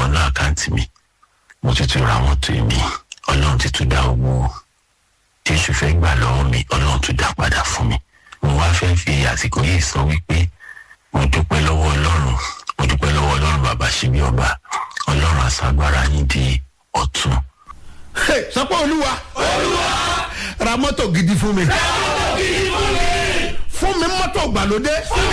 wọnú àkáǹtì mi mo ti tún ra mọ́tò mi ọlọ́run ti tún dá owó jésù fẹ́ gbà lọ́wọ́ mi ọlọ́run tún dá padà fún mi mo wá fẹ́ fi àsìkò yìí sọ wípé mo dúpẹ́ lọ́wọ́ ọlọ́run mo dúpẹ́ lọ́wọ́ ọlọ́run bàbá ṣíbí ọba ọlọ́run àṣàgbára yín di ọ̀tún. Hey, sọ pé olúwa ra mọ́tò gidi fún mi fún mi mọ́tò gbàlódé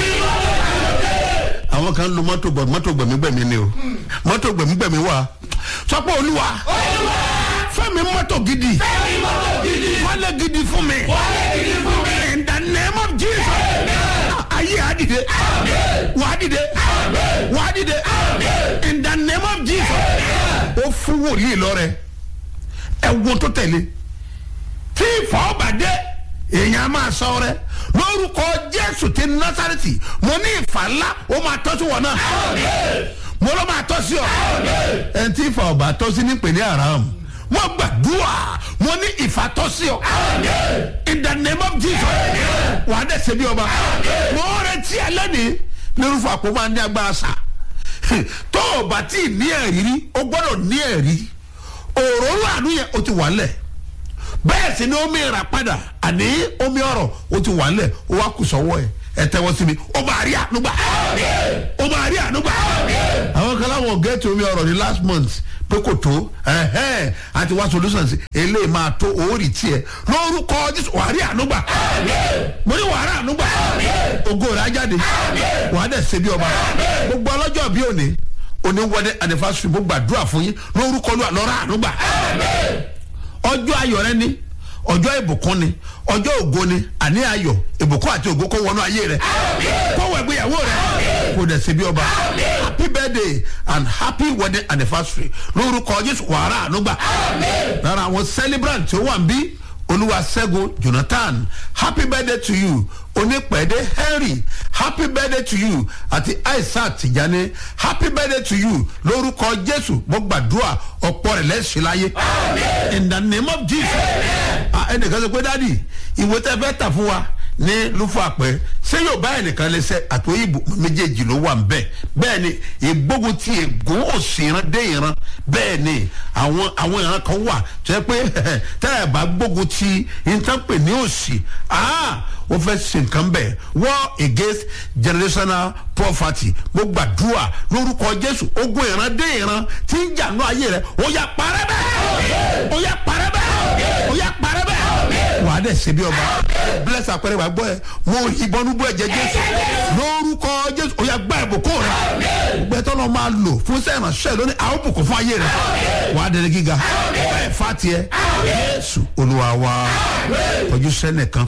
àwọn kan lo mọ́tò gbọ̀ mọ́tò gbẹ̀mígbẹ̀mí ni o mọ́tò gbẹ̀mígbẹ̀mí wà sọ pé olúwa fún mi mọ́tò gidi wálé gidi fún mi in the name of jesus ayé àdìde wàdìde wàdìde in the name of jesus ó fún wòlíì lọ́rẹ̀ ẹ̀wọ̀n tó tẹ̀lé tí ìfọ̀ọ́bàdé èèyàn máa sọ rẹ lórúkọ jésù ti násàrẹ́tì mo ní ìfà ńlá ó máa tọ́ sí wọn náà mo ló máa tọ́ sí ọ ẹni tí ìfà ọba tọ́ sí ní pèlè aram mo gbàdúrà mo ní ìfà tọ́ sí ọ in the name of jesus wà á dẹ̀ ṣe bí ọba mo retí ẹ lẹ́nìí lórúkọ àpò máa ní agbára sá tó o bá tí ì ní ẹ̀rí rí o gbọ́dọ̀ ní ẹ̀rí òróró àánú yẹn o ti wà lẹ̀ bẹ́ẹ̀ sì ni omi ìrà padà àní omi ọ̀rọ̀ o ti wà lẹ̀ o wa kù sọ́wọ́ ẹ̀ ẹ tẹ́wọ́ sí mi o máa rí ànúgbà o máa rí ànúgbà. àwọn kan láwọn gẹ́ẹ̀tì omi ọ̀rọ̀ ní last month pé kò tó ẹ̀hẹ́n àti wá solutions eléyìí máa tó òórì tiẹ̀ lórúkọ jésù wàá rí ànúgbà mo ní wàá rí ànúgbà ògo rẹ̀ á jáde wàá dẹ̀ ṣe bí ọba gbogbo ọlọ́jọ́ bí òní òní wọlé anniversary mo gbàdúrà fún yín lórúkọ lọ́ra ànúgbà ọjọ́ ayọ̀ rẹ ni ọjọ́ ìbùkún ni ọjọ́ ògo ni àní ayọ̀ ìbùkún àti ògo kó wọnú ayé rẹ kó wọ ìgbéyàwó rẹ kó dẹ̀ ṣe bí ọba happy birthday and happy wedding anniversary lórúkọ jésù wàrà ànúgbà lára àwọn celebrant tí ó wà ń bí olúwaṣẹ́gun jonathan happy birthday to you onípẹ̀ẹ́dẹ́ henry happy birthday to you àti aishat tijani happy birthday to you lórúkọ jésù mo gbàdúrà ọ̀pọ̀ rẹ̀ lẹ́sìn láyé in the name of jesus ẹnìkan sọ pé dádì ìwé tẹ́ fẹ́ tà fún wa ní lúfọ àpẹ ṣé yóò bá ẹnìkan lẹsẹ àtòyìnbó méjèèjì ló wà nbẹ bẹẹ ni ìgbógun ti ègún òsì ìran dé ìran bẹẹ ni àwọn àwọn ìran kan wà tó yẹ pé tẹ́lẹ̀ bá gbógun ti ìtànpè ní òsì wọ́n fẹ́ ṣe nǹkan bẹ́ẹ̀ war against generational poverty mo gbàdúrà lórúkọ jésù ogun ìran dé ìran tí ń jà ní ayé rẹ ó yà parẹ́ bẹ́ẹ̀ ó yà parẹ́ bẹ́ẹ̀ ó yà parẹ́ bẹ́ẹ̀ wà á dẹ̀ ṣe bí ọba bless àpẹẹrẹ wà gbọ́ ẹ mo ìbọn nubú ẹ̀jẹ̀ jésù lórúkọ jésù ó yà gbá ìbùkún rẹ gbẹtọ́ náà máa lò fún sẹ́yìn ránṣẹ́ lónìí àwọn bùkún fún ayé rẹ wà á dẹ̀rẹ̀ gíga bẹ́ẹ̀ fà tiẹ̀ jésù olúwa wa kọjú sẹ́nìkan